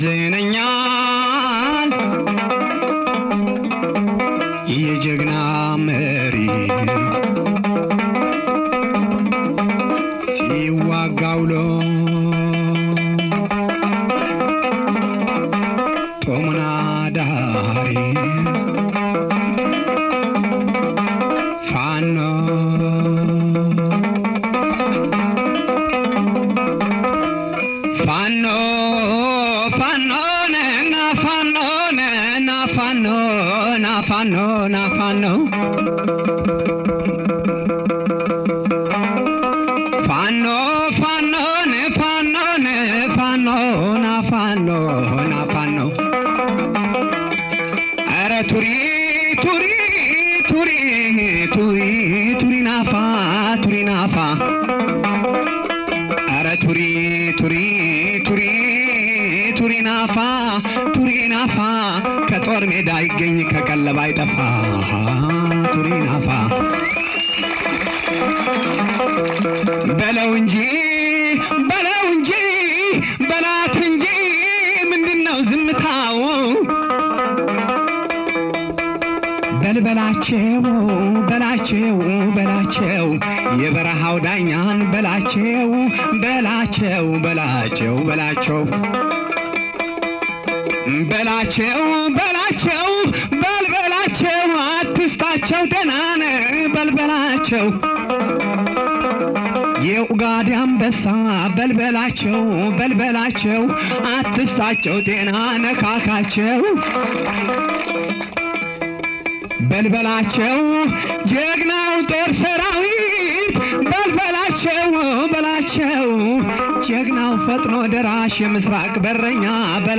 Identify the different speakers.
Speaker 1: ዝነኛል የጀግና መሪ ሲዋጋ ውሎ ጦሙን አዳሪ ፋኖ ፋኖ ፋኖ ነና ፋኖ ነና ፋኖ ና ፋኖ ና ፋኖ ፋኖ ፋኖ ነ ፋኖ ነ ፋኖ ና ፋኖ ና ፋኖ ኧረ ቱሪ ቱሪ ቱሪ ቱሪ ቱሪ ናፋ ቱሪ ናፋ ኧረ ቱሪ ቱሪ ቱሪ ቱሪ ናፋ ቱሪ ናፋ ከጦር ሜዳ ይገኝ ከቀለባ አይጠፋ ቱሪ ናፋ በለው እንጂ በለው እንጂ በላት እንጂ ምንድነው ዝምታው? በልበላቸው በላቸው በላቸው የበረሃው ዳኛን በላቸው በላቸው በላቸው በላቸው በላቸው በላቸው በልበላቸው አትስታቸው ደናነ በልበላቸው የኡጋዴ አንበሳ በልበላቸው በልበላቸው አትስታቸው ጤና ነካካቸው በልበላቸው ጀግናው ጦር ሰራዊት በልበላቸው በላቸው ጀግናው ፈጥኖ ደራሽ የምስራቅ በረኛ